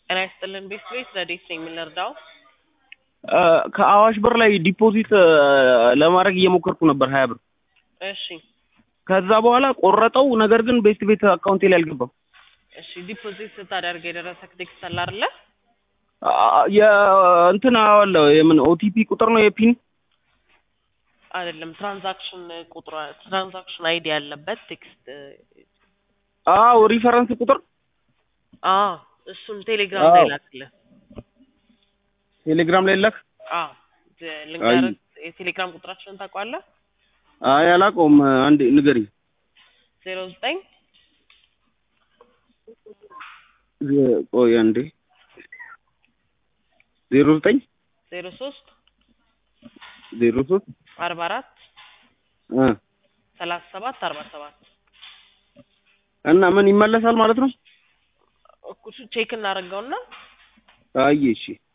ጤና ይስጥልን ቤት ቤት ረዴት ነኝ የምንረዳው ከአዋሽ ብር ላይ ዲፖዚት ለማድረግ እየሞከርኩ ነበር ሀያ ብር እሺ ከዛ በኋላ ቆረጠው። ነገር ግን ቤስት ቤት አካውንቴ ላይ አልገባም። እሺ ዲፖዚት ስታደርግ የደረሰክ ቴክስት አለ አይደለ የእንትን አለ የምን ኦቲፒ ቁጥር ነው የፒን አይደለም ትራንዛክሽን ቁጥር ትራንዛክሽን አይዲ ያለበት ቴክስት አዎ ሪፈረንስ ቁጥር አ እሱን ቴሌግራም ላይ ላክልህ ቴሌግራም ላይ ላክ። አ ልንገርህ የቴሌግራም ቁጥራችንን ታውቀዋለህ አይ አላውቀውም። አንዴ ንገሪኝ። ዜሮ ዘጠኝ ቆይ አንዴ ዜሮ ዘጠኝ ዜሮ ሶስት ዜሮ ሶስት አርባ አራት ሰላሳ ሰባት አርባ ሰባት እና ምን ይመለሳል ማለት ነው? እኩሱ ቼክ እናደርገውና አይ እሺ